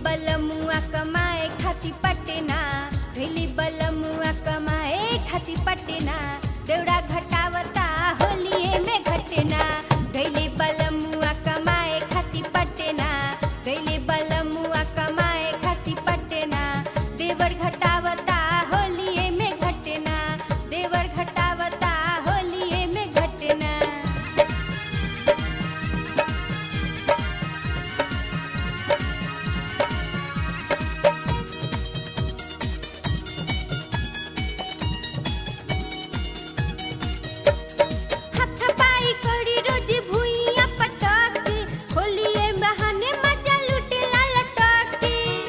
बलमुआ कमाए खाती पटना गैली बलमुआ कमाए खाती पटना देवड़ा घटावता होलिए में घटना गैली बलमुआ कमाए खाती पटना गैली बलमुआ कमाए खाती पटना देवर घटावता होलिए में घटना देवर घटावता होलिए में घटना हाथ पाई करी रोज भुइया पटक होलिए बहाने मजा लुटेला लटक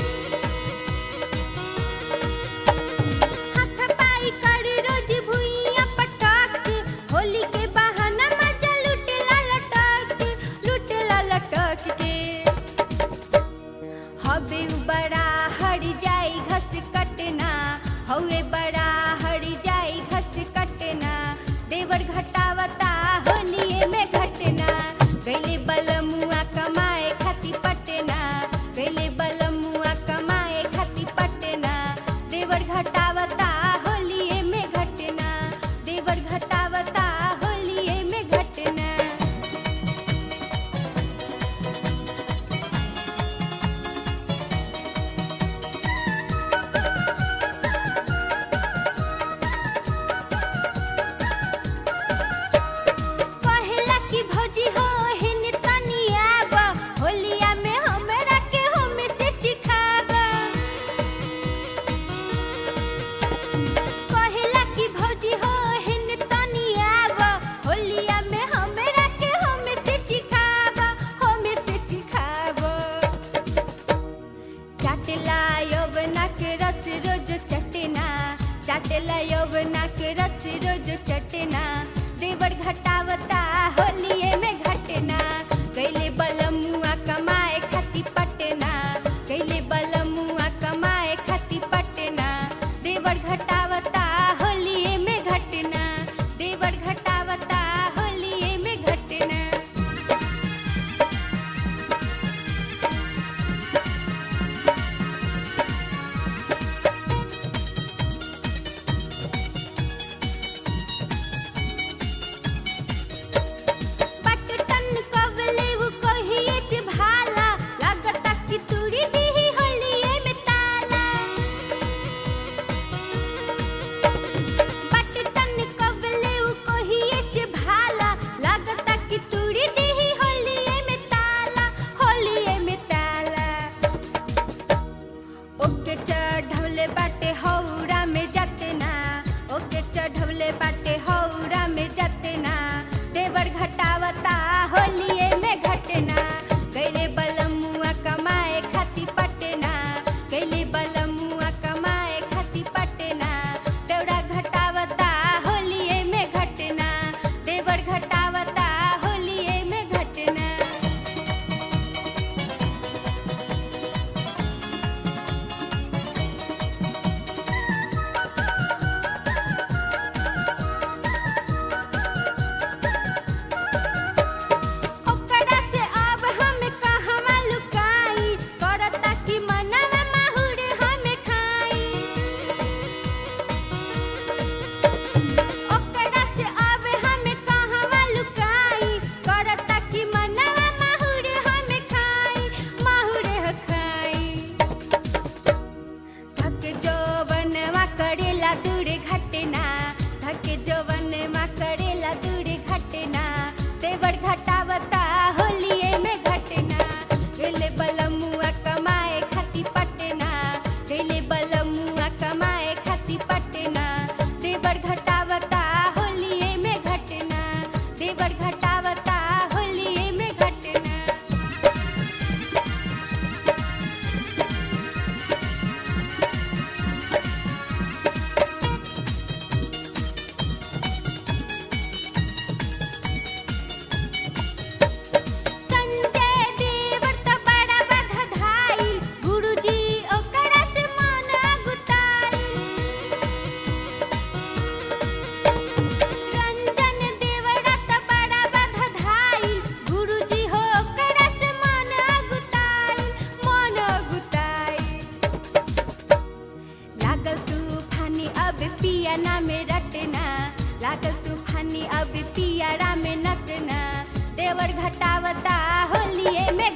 हाथ पाई करी रोज भुइया पटक होली के बहाना मजा लुटेला लटक लुटेला लटक के हवे उ बड़ा हड़ जाई घस कटना हवे बड़ा हड़ जाई घस कटना देवर घटावता होलिए में घटना गैले बलमुआ कमाए खाती पटना गैले बलमुआ कमाए खाती पटना देवर घटावता होलिए में घटना देवर घटावता होलिए में घटना कहेला कि भौजी हो हिन तनिया बा होलिया में हमरा के हम से चिखाबा कहेला कि भौजी हो हिन तनिया बा होलिया में हमरा के हम से चिखाबा हम से चिखाबा चाटला यौवना के रस रोज चटना चाटला यौवना के रस रोज चटना देवर घटावता होलिए में घटना कैले बलमुआ कमाए खाती पटना कैले बलमुआ कमाए खाती पटना देवर घटावता होलिए में घटना देवर घटावता होलिए में घटना पट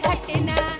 घटना